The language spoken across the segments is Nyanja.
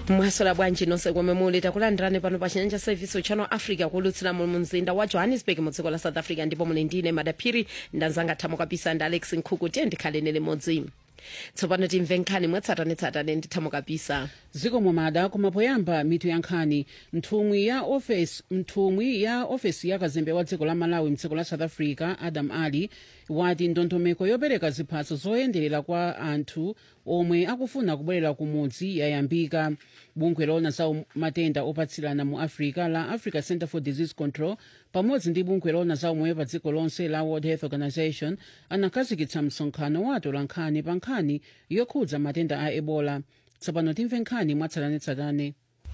mwasola bwanji nonse komwe muli takulandirani pano pa chinyanja service channel africa kulutsira mu mzinda wa johannesburg mu dziko la south africa ndipo muli ndine madaphiri ndanzanga thamo kapisa ndi alex nkhuku tiye ndikhaleni limodzi tsopano timve nkhani mwatsatanetsatane ndi thamo kapisa ziko momada koma poyamba mitu ya nkhani nthumwi ya ofesi nthumwi ya ofesi ya kazembe wa dziko la malawi mdziko la south africa adam ali wati ndondomeko yopereka ziphaso zoyenderera kwa anthu omwe akufuna kubwerera kumudzi yayambika bungwe loona za matenda opatsirana mu africa la africa center for disease control pamodzi ndi bungwe loona za umoyo pa dziko lonse la world health organization anakhazikitsa msonkhano wa atolankhani pa nkhani yokhudza matenda a ebola tsopano timve nkhani mwatsatanetsatane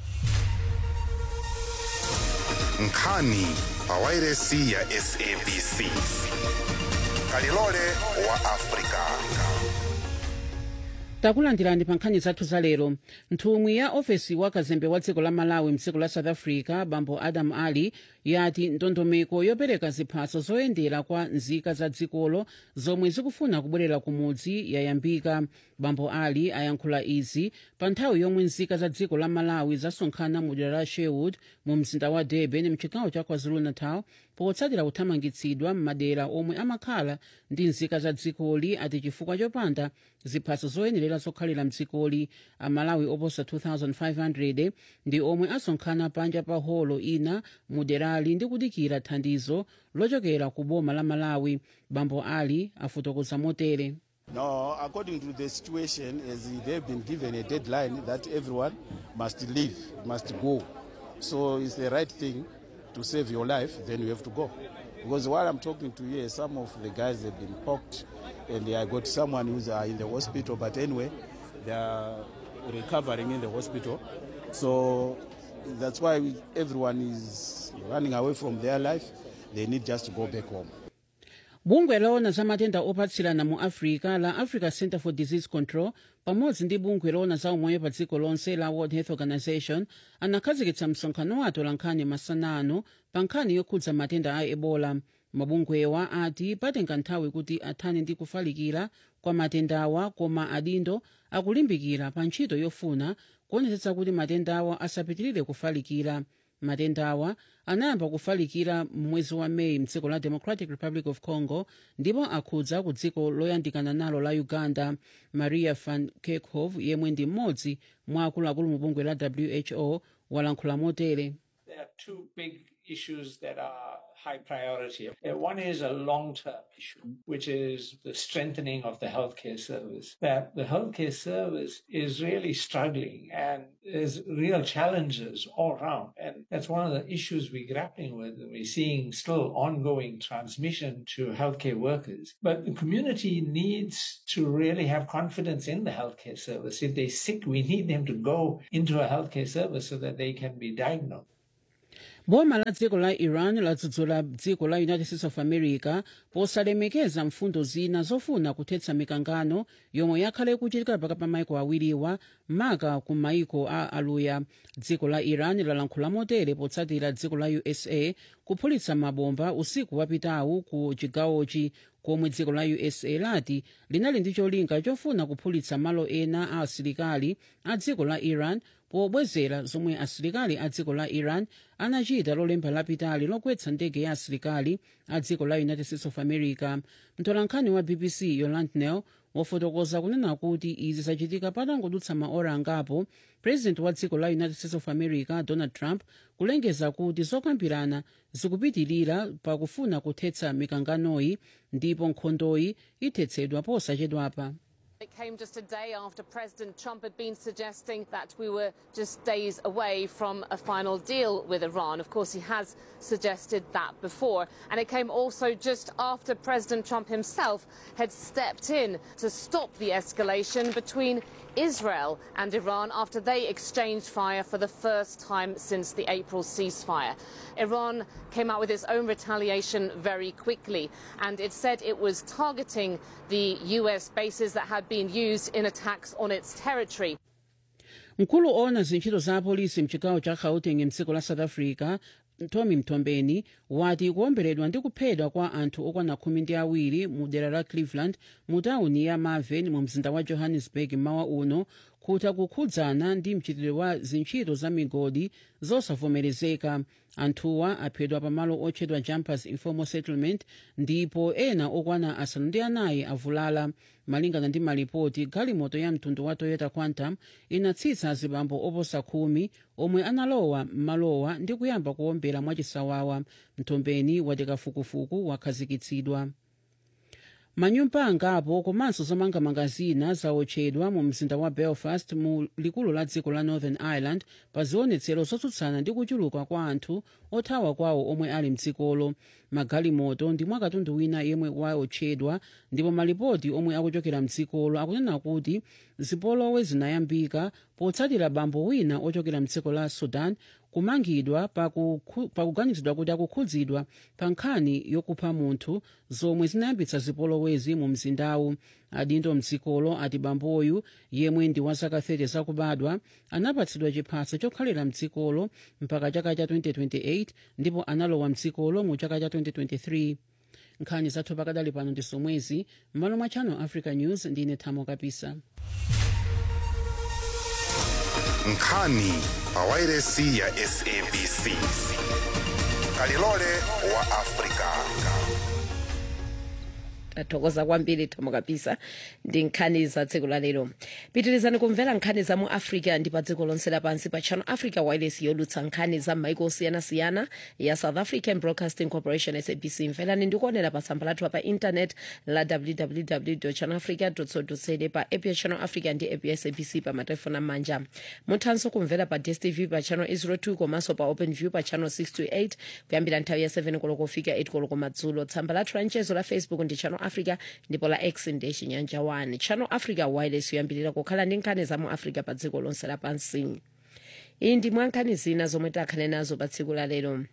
nkhani pa wairesi ya sabc kalilole wa afrika takulandirani pa nkhani zathu za lero nthumwi ya ofesi wa kazembe wa dziko la malawi mdziko la south africa bambo adam ali yati ndondomeko yopereka ziphaso zoyendera kwa nzika za dzikolo zomwe zikufuna kubwerera kumudzi yayambika bambo ali ayankhula izi pa nthawi yomwe nzika za dziko la malawi zasonkhana mu dera la sherwood mu mzinda wa durban mchigawo cha kwazulu-natal potsatira kuthamangitsidwa m'madera omwe amakhala ndi nzika za dzikoli ati chifukwa chopanda ziphaso zoyenerera zokhalira mdzikoli amalawi oposa 2500 ndi omwe asonkhana panja pa holo ina mu derali ndi kudikira thandizo lochokera ku boma la malawi bambo ali afotokoza motere No, according to the situation, as they've been given a deadline that everyone must leave, must go. So it's the right thing to save your life, then you have to go. Because while I'm talking to you, some of the guys have been poked, and I got someone who's uh, in the hospital. But anyway, they are recovering in the hospital. So that's why we, everyone is running away from their life. They need just to go back home. bungwe loona za matenda opatsirana mu africa la africa center for disease control pamodzi ndi bungwe loona za umoyo pa dziko lonse la world health organization anakhazikitsa msonkhano wa atolankhani masana ano pa nkhani yokhudza matenda a ebola mabungwewa ati patenga nthawi kuti athane ndi kufalikira kwa matendawa koma adindo akulimbikira pa ntchito yofuna kuonetsetsa kuti matendawa asapitirire kufalikira matendawa anayamba kufalikira mwezi wa meyi mdziko la democratic republic of congo ndipo akhudza ku dziko loyandikana nalo la uganda maria van kerkhove yemwe ndi mmodzi mwa akuluakulu mu bungwe la who walankhula motere There are two big issues that are high priority. Uh, One is a long term issue, which is the strengthening of the healthcare service. That the healthcare service is really struggling and there's real challenges all around. And that's one of the issues we're grappling with. We're seeing still ongoing transmission to healthcare workers. But the community needs to really have confidence in the healthcare service. If they're sick, we need them to go into a healthcare service so that they can be diagnosed. boma la dziko la iran ladzudzula dziko la united states of america posalemekeza mfundo zina zofuna kuthetsa mikangano yomwe yakhale kuchitika pakati pa maiko awiriwa maka ku maiko a aluya dziko la iran lalankhula motere potsatira dziko la usa kuphulitsa mabomba usiku wapitawu ku chigawochi komwe dziko la usa lati linali ndi cholinga chofuna kuphulitsa malo ena a asilikali a dziko la iran pobwezera zomwe asilikali a dziko la iran anachita lolemba lapitali logwetsa ndege ya asilikali a dziko la united states of america mtolankhani wa bbc yoland nel wafotokoza kunena kuti izi zachitika patangodutsa maora angapo president wa dziko la united states of america donald trump kulengeza kuti zokambirana zikupitirira pakufuna kuthetsa mikanganoyi ndipo nkhondoyi ithetsedwa posachedwapa It came just a day after President Trump had been suggesting that we were just days away from a final deal with Iran. Of course, he has suggested that before. And it came also just after President Trump himself had stepped in to stop the escalation between Israel and Iran after they exchanged fire for the first time since the April ceasefire. Iran came out with its own retaliation very quickly, and it said it was targeting the US bases that had been used in attacks on its territory. mkulu owona zintchito za apolisi mchigawo cha gauteng mdziko la south africa tommy mtombeni wati kuwomberedwa ndi kuphedwa kwa anthu okwana khumi ndi awiri mu dera la cleveland mu tawuni ya marvin mu mzinda wa johannesburg mawa uno kutha kukhudzana ndi mchitidwe wa zintchito za migodi zosavomerezeka anthuwa aphedwa pamalo otchedwa jumpers informal settlement ndipo ena okwana asanu ndi anayi avulala malingana ndi malipoti galimoto ya mtundu wa toyota quantum inatsitsa azibambo oposa khumi omwe analowa m'malowa ndi kuyamba kuwombera mwachisawawa mthombeni wati kafukufuku wakhazikitsidwa manyumba angapo komanso zomangamanga zina zaotchedwa mu mzinda wa belfast mu likulu la dziko la northern ireland pa zionetsero zotsutsana ndi kuchuluka kwa anthu othawa kwawo omwe ali mdzikolo magalimoto ndi mwakatundu wina yemwe waotchedwa ndipo malipoti omwe akuchokera mdzikolo akunena kuti zipolowe zinayambika potsatira bambo wina ochokera mdziko la sudan kumangidwa pakuganizidwa kuti akukhudzidwa pa nkhani yokupha munthu zomwe zinayambitsa zipolowezi mu mzindawu adindo mdzikolo ati bamboyu yemwe ndi wa zaka 30 zakubadwa anapatsidwa chiphaso chokhalira mdzikolo mpaka chaka cha 2028 ndipo analowa mdzikolo mu chaka cha 2023 nkhani zathu pakadali pano ndi zomwezi m'malo mwa channel africa news ndine thamo kapisa nkhani pawairesi ya sabc kalilole wa afrika tathokoza kwambiri thamo kapisa ndi nkhani za tsiku la lero pitirizani kumvera nkhani za mu africa ndi pa dziko lonse lapansi pa channel africa wireless yolutsa nkhani za maiko osiyanasiyana ya south african broadcasting corporation sabc mverani ndikuonera pa tsamba lathu pa internet la www channel africa co pa app ya channel africa ndi app ya sabc pa matelefoni amanja muthanso kumvera pa dstv pa channel 02 komanso pa open view pa channel 628 kuyambira nthawi ya 7 koloko kufika 8 koloko madzulo tsamba lathu la mchezo la facebook ndi channel africa ndipo la x ndi chinyanja 1 channel africa wireless yoyambirira kukhala ndi nkhani za mu africa pa dziko lonse lapansi iyi ndi mwa nkhani zina zomwe takhale nazo pa tsiku la lero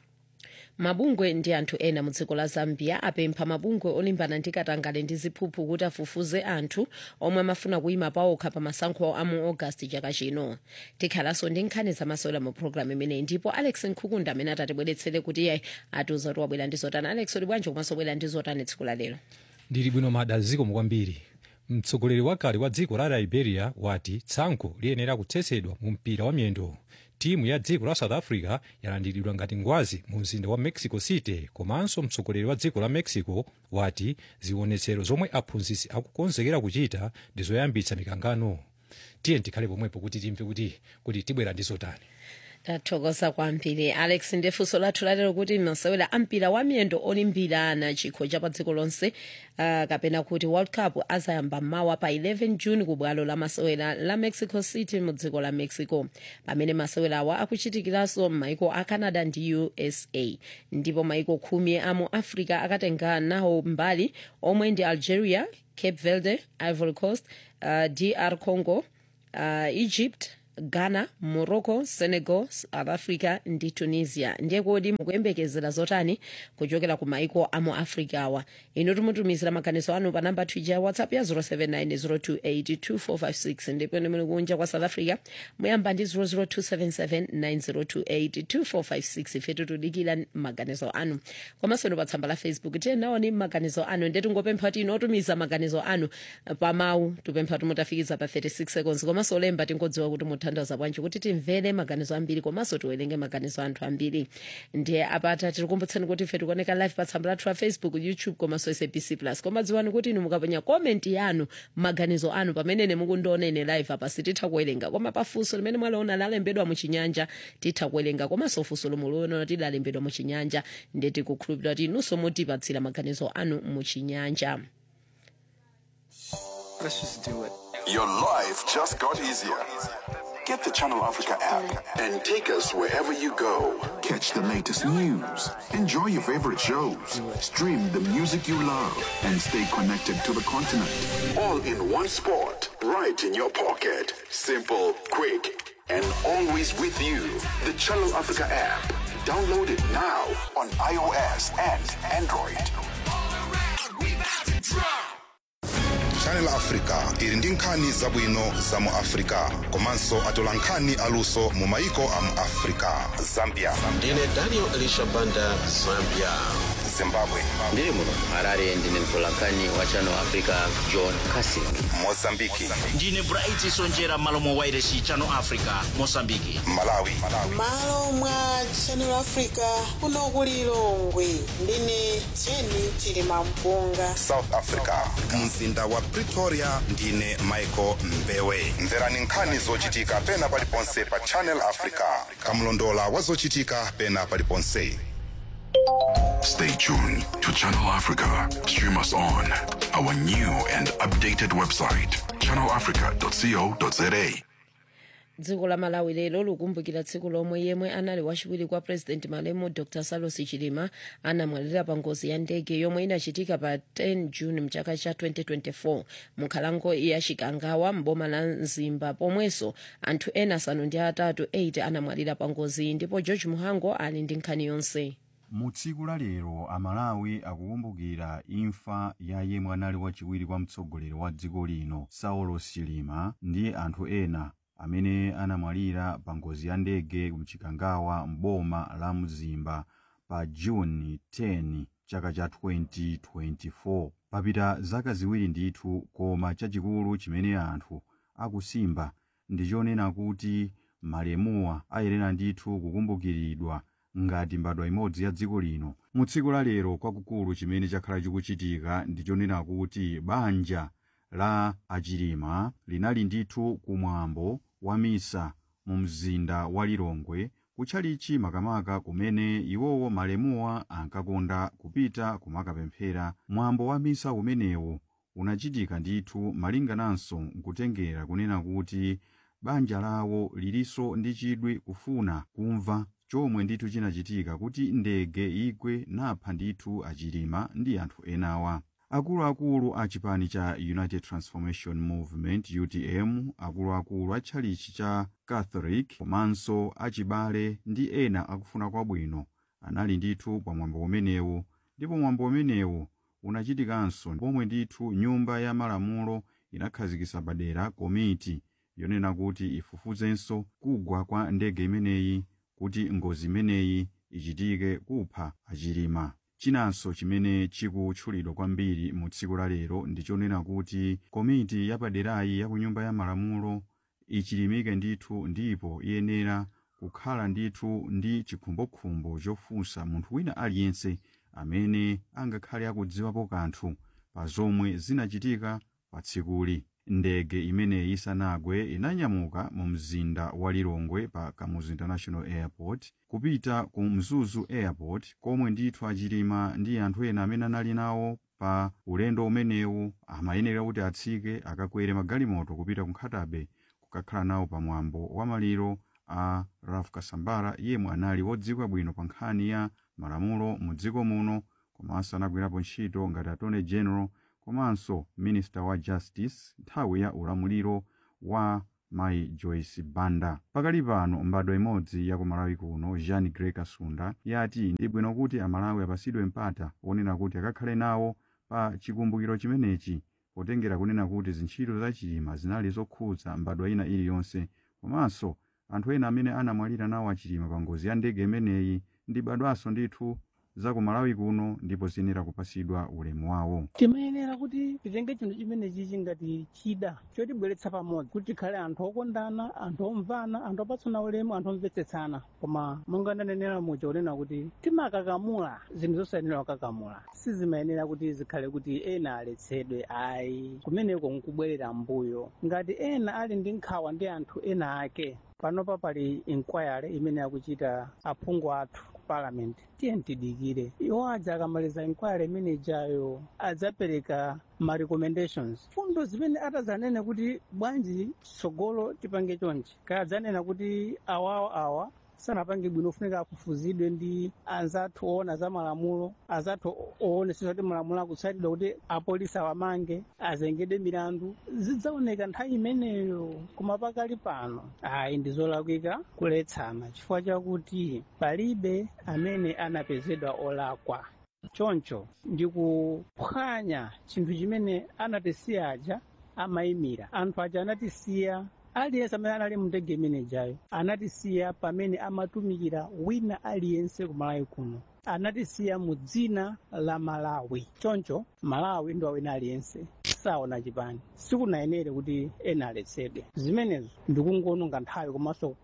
mabungwe ndi anthu ena mu dziko la zambia apempha mabungwe olimbana ndi katangale ndi ziphuphu kuti afufuze anthu omwe amafuna kuyima pawokha pa masankho a mu ogasiti chaka chino tikhalanso ndi nkhani zamasewera mu programu imeneyi ndipo alex nkhukunda amene atatibweretsere kuti iye atiuza kuti wabwera ndi zotani alex uli bwanji komanso bwera ndi zotani tsiku la lero ndili bwino mada zikomo kwambiri mtsogoleri wakale wa dziko la liberia wati tsankho liyenera kutsetsedwa mu mpira wa miyendo timu ya dziko la south africa yalandiridwa ngati ngwazi mu mzinda wa mexico city komanso mtsogoleri wa dziko la mexico wati zionetsero zomwe aphunzitsi akukonzekera kuchita ndi zoyambitsa mikangano tiye tikhale pomwepo kuti timve kuti kuti tibwera ndi zotani tathokoza kwambiri alex ndifunso lathu lalero kuti masewera ampira wa miyendo olimbirana chikho cha pa dziko lonse uh, kapena kuti world cup azayamba mawa pa 11 june ku bwalo la masewera la mexico city mu dziko la mexico pamene masewera awa akuchitikiranso m'maiko a canada ndi usa ndipo maiko khumi a mu africa akatenga nawo mbali omwe ndi algeria cape verde ivory coast uh, dr congo uh, egypt ghana morocco senegal south africa ndi tunisia ndiye kodi mukuyembekezera zotani kuchokera ku maiko a mu africa awa inu timutumizira maganizo anu pa namba twija ya whatsapp ya 07902825456 ndipo inu muli kunja kwa south africa muyamba ndi 0027790282456 ife tikudikira maganizo anu komanso inu pa tsamba la facebook tiye naoni maganizo anu ndiye tingopempha kuti inu otumiza maganizo anu pa mawu tipempha timutafikiza pa 36 seconds komanso olemba tingodziwa kuti muthandaza bwanji kuti timvere maganizo ambiri komanso tiwerenge maganizo anthu ambiri ndiye apata tikukumbutsani kuti ife tikuoneka live pa tsamba lathu la facebook youtube komanso sabc plus koma dziwani kuti inu mukapenya komenti yanu maganizo anu pamene mukundionera live apa sititha kuwerenga koma pafunso limene mwaliona lalembedwa muchinyanja titha kuwerenga komanso funso lomwe muliona tidalembedwa muchinyanja ndiye tikukhulupirira kuti inunso mutipatsira maganizo anu muchinyanja Let's just do it. Your life just got easier. Get the Channel Africa app and take us wherever you go. Catch the latest news, enjoy your favorite shows, stream the music you love, and stay connected to the continent. All in one spot, right in your pocket. Simple, quick, and always with you. The Channel Africa app. Download it now on iOS and Android. channel africa ili ndi nkhani zabwino za mu africa komanso atola nkhani aluso mu maiko a mu africa zambia ndine daniel elisha banda zambia zimbabwe ndiri muno harare ndine mtolankhani wa channel africa john casin mozambiki ndine bright sonjera malo mwa wairesi channel africa mosambiki malawi malo mwa channel africa kuno ku lilongwe ndine jeni chilima mpunga south africa mzinda wa pretoria ndine michael mbewe mverani nkhani zochitika pena paliponse pa channel africa kamlondola wa zochitika pena paliponse Stay tuned to Channel Africa. Stream us on our new and updated website, channelafrica.co.za. dziko la malawi lero likumbukira tsiku lomwe yemwe anali wachiwiri kwa president malemu dr salos chilima anamwalira pa ngozi ya ndege yomwe inachitika pa 10 june mchaka cha 2024 munkhalango ya chikangawa mboma la mzimba pomwenso anthu ena asanu ndi atatu 8 anamwalira pa ngozi ndipo george muhango ali ndi nkhani yonse mu tsiku la lero amalawi akukumbukira imfa ya yemwe anali wachiwiri kwa mtsogoleri wa dziko lino saulos chilima ndi anthu ena amene anamwalira pa ngozi ya ndege mchikangawa mboma la mzimba pa juni 10 chaka cha 2024 papita zaka ziwiri ndithu koma chachikulu chimene anthu akusimba ndi chonena kuti malemuwa ayenera ndithu kukumbukiridwa ngati mbadwa imodzi ya dziko lino mu tsiku la lero kwakukulu chimene chakhala chikuchitika ndi chonena kuti banja la achilima linali ndithu kumwambo wa misa mu mzinda wa lilongwe kutchalichi makamaka kumene iwowo malemuwa ankakonda kupita kumakapemphera mwambo wa misa umenewu unachitika ndithu malingananso nkutengera kunena kuti banja lawo lilinso ndi chidwi kufuna kumva chomwe ndithu chinachitika kuti ndege igwe napha ndithu achilima ndi anthu enawa akuluakulu a chipani cha united transformation movement utm akuluakulu a tchalichi cha catholic komanso achibale ndi ena akufuna kwabwino anali ndithu pa mwambo umenewu ndipo mwambo umenewu unachitikanso pomwe ndithu nyumba ya malamulo inakhazikitsa padera komiti yonena kuti ifufuzenso kugwa kwa ndege imeneyi kuti ngozi imeneyi ichitike kupha achilima chinanso chimene chikutchulidwa kwambiri mu tsiku la lero ndi chonena kuti komiti yapaderayi ya ku nyumba ya malamulo ichilimike ndithu ndipo iyenera kukhala ndithu ndi chikhumbokhumbo chofunsa munthu wina aliyense amene angakhale akudziwapo kanthu pa zomwe zinachitika pa tsikuli ndege imeneyi isanagwe inanyamuka mu mzinda wa lilongwe pa kamuzu international airport kupita ku mzuzu airport komwe ndithu achilima ndi anthu ena amene anali nawo pa ulendo umenewu amayenera kuti atsike akakwere magalimoto kupita ku nkhatabe kukakhala nawo pa mwambo wa maliro a ralph kasambara yemwe anali wodziwika bwino pa nkhani ya malamulo mu dziko muno komanso anagwirapo ntchito ngati attorney general komanso minista wa justice nthawi ya ulamuliro wa mayi joyce banda pakali pano mbadwa imodzi ya kumalawi kuno jean grey kasunda yati ndi bwino kuti amalawi apasidwe mpata wonena kuti akakhale nawo pa chikumbukiro chimenechi potengera kunena kuti zintchito za chilima zinali zokhudza mbadwa ina iliyonse komanso anthu ena amene anamwalira nawo achilima pa ngozi ya ndege imeneyi ndi mbadwanso ndithu za kumalawi kuno ndipo ziyenera kupasidwa ulemu wawo timayenera kuti titenge chinthu chimenechi chingati chida chotibweretsa pamodzi kuti tikhale anthu okondana anthu omvana anthu opatsana ulemu anthu omvetsetsana koma monga ndanenera muja kunena kuti timakakamula zinthu zosayenera kukakamula sizimayenera kuti zikhale kuti ena aletsedwe ayi kumeneko nkubwerera mbuyo ngati ena ali ndi nkhawa ndi anthu ena ake panopa pali inquiry imene akuchita aphungu athu ku parliament tiye tidikire iwo adza akamaliza inquiry imene ijayo adzapereka ma recommendations fundo zimene atazanene kuti bwanji tsogolo tipange chonchi kaya adzanena kuti awawa awa sanapange bwino ofunika afufuzidwe ndi anzathu oona za malamulo anzathu oonetsetsa kuti malamulo akutsatidwa kuti apolisi awamange azengedwe milandu zidzaoneka nthawi imeneyo koma pakali pano ayi ndi zolakwika kuletsana chifukwa chakuti palibe amene anapezedwa olakwa choncho ndikuphwanya chinthu chimene anatisiya aja amayimira anthu aja anatisiya aliyense amene anali mndege imenejayo anatisiya pamene amatumikira wina aliyense kumalawi kuno anatisiya mu dzina la malawi choncho malawi ndi wawina aliyense saona chipani sikunayenere kuti ena aletsedwe zimenezo ndikungononga nthawi komanso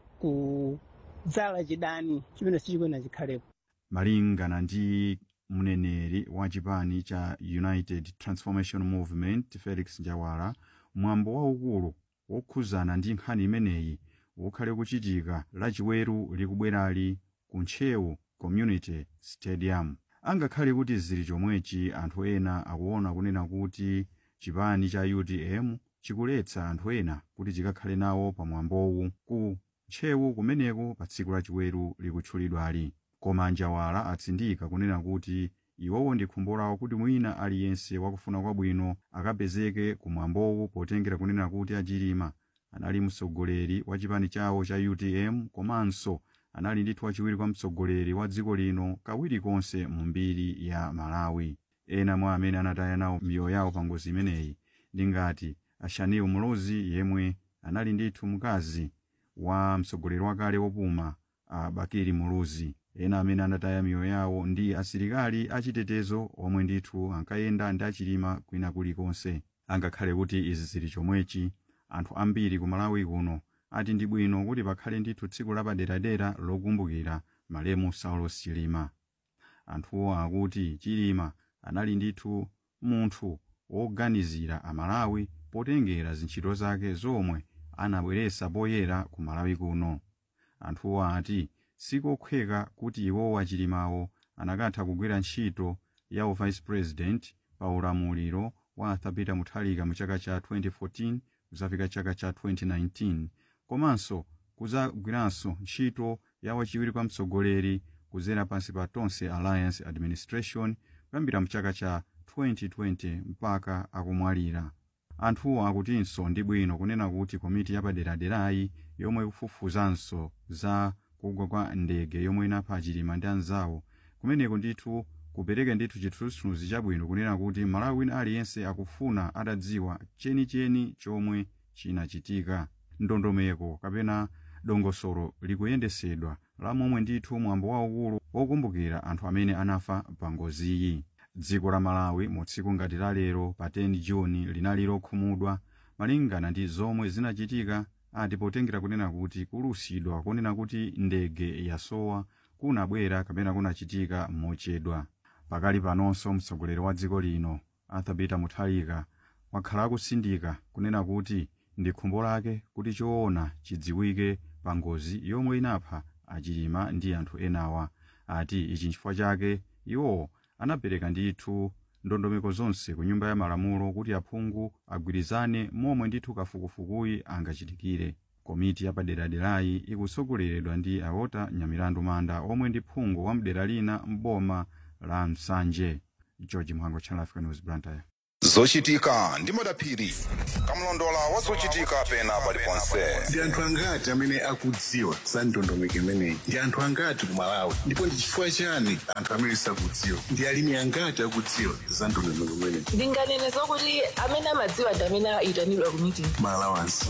kudzala chidani chimene sichikwena chikhalepo malingana ndi mneneri wa chipani cha united transformation movement felix njawala mwambo waukulu wokhuzana ndi nkhani imeneyi ukhale kuchitika lachiweru likubwerali ku ntchewu community stadium angakhale kuti zili chomwechi anthu ena akuona kunena kuti chipani cha utm chikuletsa anthu ena kuti chikakhale nawo pa mwambowu ku ntchewu kumeneko pa tsiku lachiweru likutchulidwali koma njawala atsindika kunena kuti iwowo ndi khumbo lawo kuti mwina aliyense wakufuna kwabwino akapezeke kumwambowu potengera kunena kuti achilima anali mtsogoleri wa chipani chawo cha utm komanso anali ndithu wachiwiri kwa mtsogoleri wa dziko lino kawiri konse mu mbiri ya malawi ena mwa amene anataya nawo miyoyo yawo pa ngozi imeneyi ndi ngati ashanil mlozi yemwe anali ndithu mkazi wa mtsogoleri wakale wopuma a bakiri muluzi ena amene anataya miyoyo yawo ndi asilikali achitetezo omwe ndithu ankayenda ndi achilima kwina kulikonse angakhale kuti izi zili chomwechi anthu ambiri ku malawi kuno ati ndi bwino kuti pakhale ndithu tsiku lapaderadera lokumbukira malemu saulos chilima anthuwo akuti chilima anali ndithu munthu woganizira amalawi potengera zintchito zake zomwe anabweretsa poyera ku malawi kuno anthuwo ati sikokhweka kuti iwowo achilimawo anakatha kugwira ntchito ya uvice president pa ulamuliro wa arthur peter mutharika mu chaka cha 2014 kuzafika chaka cha 2019 komanso kuzagwiranso ntchito ya wachiwiri kwa mtsogoleri kuzera pansi pa tonse alliance administration kuyambira mu chaka cha 2020 mpaka akumwalira anthuwo akutinso ndi bwino kunena kuti komiti yapaderaderayi yomwe ikufufuzanso za kugwa kwa ndege yomwe inapha achilima ndi anzawo kumeneko ndithu kupereke ndithu chithunzithunzi chabwino kunena kuti malawi wina aliyense akufuna atadziwa chenicheni chomwe chinachitika ndondomeko kapena dongosolo likuyendesedwa la momwe ndithu mwambo waukulu wokumbukira anthu amene anafa pa ngoziyi dziko la malawi mu tsiku ngati la lero pa 10 juni linali lokhumudwa malingana ndi zomwe zinachitika ati potengera kunena kuti kulusidwa kunena kuti ndege yasowa kunabwera kapena kunachitika mochedwa pakali panonso mtsogoleri wa dziko lino arthur peter mutharika wakhala akusindika kunena kuti ndi khumbo lake kuti choona chidziwike pa ngozi yomwe inapha achilima ndi anthu enawa ati ichi nchifukwa chake iwowo anapereka ndithu ndondomeko zonse ku nyumba ya malamulo kuti aphungu agwirizane momwe ndithu kafukufukuyi angachitikire komiti yapaderaderayi ikusogoleredwa ndi aota nyamilandu manda omwe ndi phungu wa mdera lina m'boma la msanje george mhango channel africa news blantyre zochitika ndi madaphiri kamlondola wa zochitika pena paliponse ndi anthu angati amene akudziwa za ndondomeko imeneyi ndi anthu angati ku malawi ndipo ndi chifukwa chani anthu amene sakudziwa ndi alimi angati akudziwa za ndondomeko imeneyi ndinganene zokuti amene amadziwa ndi amene ayitanidwa ku meeting malawansi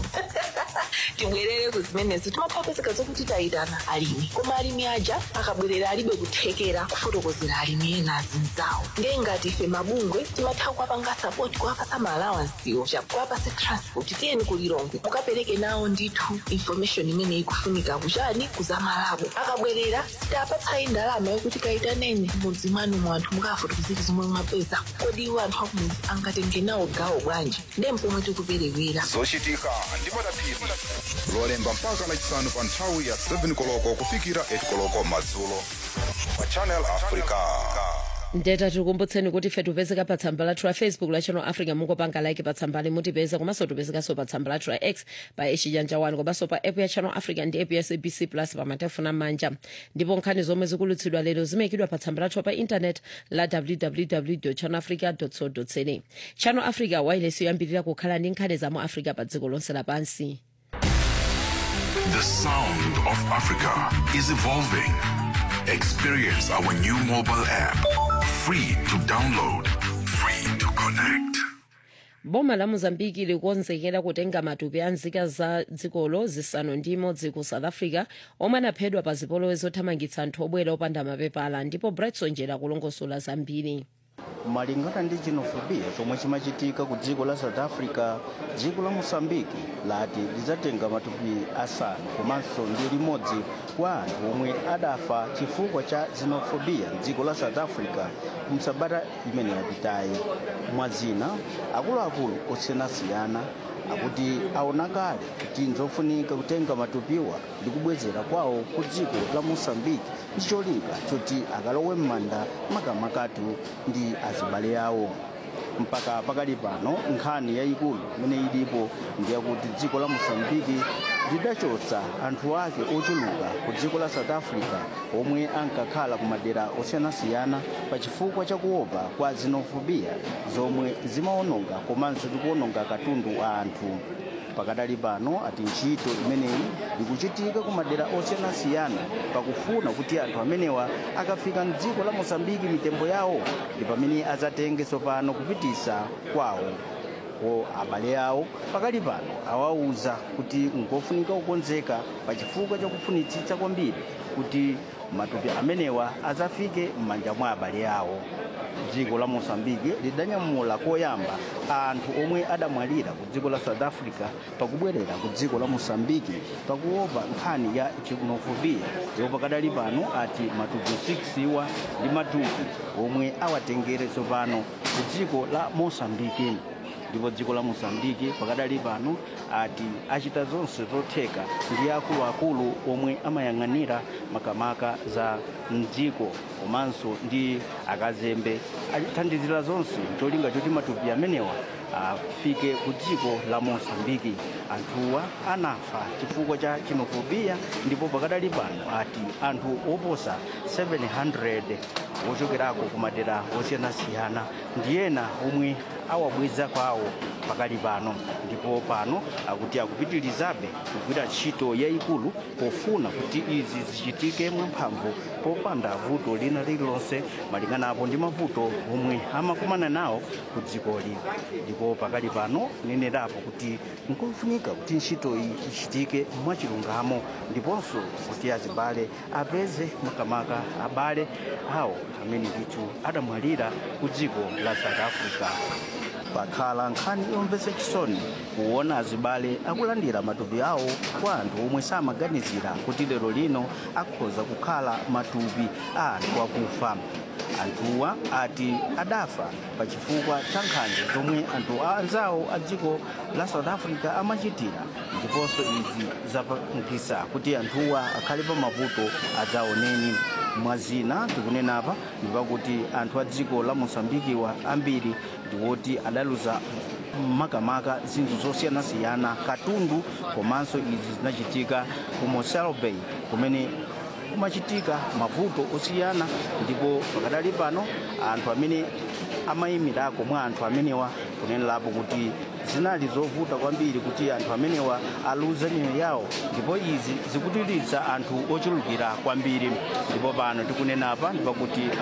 tibwerere ku zimenezo timapezeka zokuti tayitana alimi koma alimi aja akabwerera alibe kuthekera kufotokozera alimi ena azinzawo ndiye ngati ife mabungwe timatha kuwapanga sapoti kuwapasa maalawansiwo kuwapasa transport tiyeni kulilongwe mukapereke nawo ndithu information imene ikufunika kuchani kuzamalabo akabwerera sitapatsayi ndalama yokuti kayitaneni mudzi mwanu mu anthu mukafotokozera zomwe mwapeza kodi iwo anthu akumudzi angatenge nawo gawo bwanji ndiye mpomwe tikuperewera zochitika ndi madaphiri lolemba mpaka lachisanu pa nthawi ya 7 koloko kufikira 8 koloko madzulo pa channel africa ndeta tikukumbutseni kuti ife tipezeka pa tsamba lathu la facebook la channel africa mungopanga like pa tsambali mutipeza komanso tipezekanso pa tsamba lathu la x pa echijanja 1 komanso pa app ya channel africa ndi app ya sabc plus pa matefuna manja ndipo nkhani zomwe zikulutsidwa lero zimayikidwa pa tsamba lathu pa intanet la www channel africa co za channel africa wailesi yoyambirira kukhala ndi nkhani za mu africa pa dziko lonse lapansi The sound of Africa is evolving. Experience our new mobile app. Free to download, free to connect. boma la mozambiki likonzekera kutenga matupi a nzika za dzikolo zisanu ndi imodzi ku south africa omwe anaphedwa pa zipolowe zothamangitsa anthu obwera opanda mapepala ndipo brightson njera kulongosola zambiri malingana ndi xenophobia chomwe chimachitika ku dziko la south africa dziko la mosambiki lati lidzatenga matupi asanu komanso ndi limodzi kwa anthu omwe adafa chifukwa cha xenophobia mdziko la south africa msabata imene yapitayi mwazina akuluakulu osiyanasiyana akuti aona kale kuti nzofunika kutenga matupiwa ndi kubwezera kwawo ku dziko la mosambiki ndi cholinga choti akalowe m'manda makamakatu ndi azibale awo mpaka pakali pano nkhani yayikulu imene ilipo ndiyakuti dziko la mosambiki lidachotsa anthu ake ochuluka ku dziko la south africa omwe ankakhala ku madera osiyanasiyana pa chifukwa cha kuopa kwa xenophobia zomwe zimaononga komanso zikuononga katundu wa anthu pakadali pano ati ntchito imeneyi ikuchitika ku madera osiyanasiyana pakufuna kuti anthu amenewa akafika mdziko la mosambiki mitembo yawo ndi pamene adzatenge tsopano kupitisa kwawo ko abale awo pakali pano awauza kuti ngofunika kukonzeka pa chifukwa chakufunitsitsa kwambiri kuti matupi amenewa adzafike m'manja mwa abale awo dziko la mosambiki lidanyamula koyamba anthu omwe adamwalira ku dziko la south africa pakubwerera ku dziko la mosambiki pakuopa nkhani ya xenophobia ndipo pakadali pano ati matupi 6 iwa ndi matupi omwe awatengere tsopano ku dziko la mosambiki ndipo dziko la mosambiki pakadali pano ati achita zonse zotheka ndi akuluakulu omwe amayang'anira makamaka za mdziko komanso ndi akazembe athandizira zonse cholinga choti matupi amenewa afike ku dziko la mosambiki anthuwa anafa chifukwa cha xenophobia ndipo pakadali pano ati anthu oposa 700 wochokerako ku madera osiyanasiyana ndi ena omwe awabweza kwawo pakali pano ndipo pano akuti akupitirizabe kugwira ntchito yayikulu pofuna kuti izi zichitike mwamphamvu popanda vuto lina lililonse malinganapo ndi mavuto omwe amakumana nawo ku dzikoli ndipo pakali pano nenerapo kuti nkofunika kuti ntchito iyi ichitike mwachilungamo ndiponso kuti azibale apeze makamaka abale awo amene ndithu adamwalira ku dziko la south africa pakhala nkhani yomvetsa chisoni kuona azibale akulandira matupi awo kwa anthu omwe samaganizira kuti lero lino akhoza kukhala matupi a anthu akufa anthuwa ati adafa pa chifukwa cha nkhanza zomwe anthu anzawo a dziko la south africa amachitira ndiponso izi zapangisa kuti anthuwa akhale pa mavuto adzaoneni mwazina tikunenapa ndipakuti anthu a dziko la mosambikiwa ambiri ndiwoti adaluza makamaka zinthu zosiyanasiyana katundu komanso izi zinachitika ku mosel bay kumene kumachitika mavuto osiyana ndipo pakadali pano anthu amene amayimirako mwa anthu amenewa kunenerapo kuti zinali zovuta kwambiri kuti anthu amenewa aluze miyoyo yawo ndipo izi zikutiritsa anthu ochulukira kwambiri ndipo pano tikunenapa ndipakuti